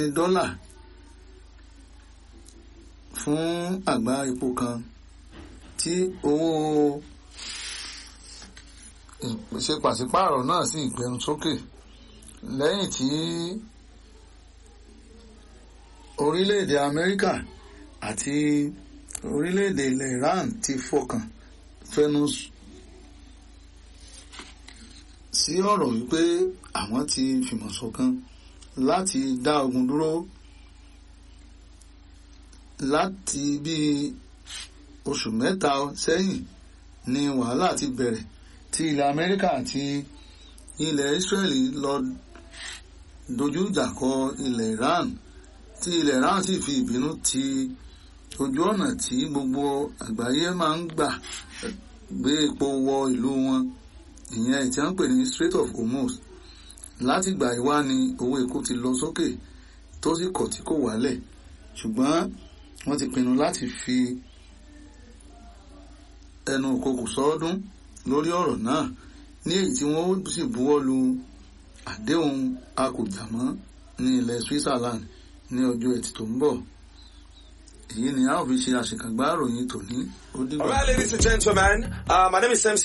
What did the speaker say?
àádọ́rin dọ́là fún àgbá epo kan tí owó ìpèsè pàṣípààrọ̀ náà sì gbẹnu sókè lẹ́yìn tí orílẹ̀-èdè Amẹ́ríkà àti orílẹ̀-èdè ilẹ̀ Iran ti fọkàn fẹnu sí ọ̀rọ̀ wípé àwọn ti fìmọ̀ ṣọ̀kan láti dá ogun dúró láti bí oṣù mẹ́ta sẹ́yìn ni wàhálà ti bẹ̀rẹ̀ tí ilẹ̀ Amẹ́ríkà àti ilẹ̀ Israeli lọ dojú ìjà kọ ilẹ̀ Iran tí ilẹ̀ Iran sì fi ìbínú ti ojú ọ̀nà tí gbogbo àgbáyé máa ń gbà gbé epo wọ ìlú wọn ìyẹn tí wọ́n ń pè ní Strait of Hormuz látìgbà ìwá ni owó epo ti lọ sókè tó sì kọ̀ tí kò wálẹ̀ ṣùgbọ́n wọ́n ti pinnu láti fi ẹnu òkokò sọ́ọ́dún lórí ọ̀rọ̀ náà ní èyí tí wọ́n sì buwọ́ lu àdéhùn akùjàmọ́ ní ilẹ̀ Switzerland ní ọjọ́ ẹtì tó ń bọ̀ èyí ni a ó fi ṣe àṣekágbá ìròyìn tòní ó dìgbà. All right, ladies and gentlemen, uh, my name is MC.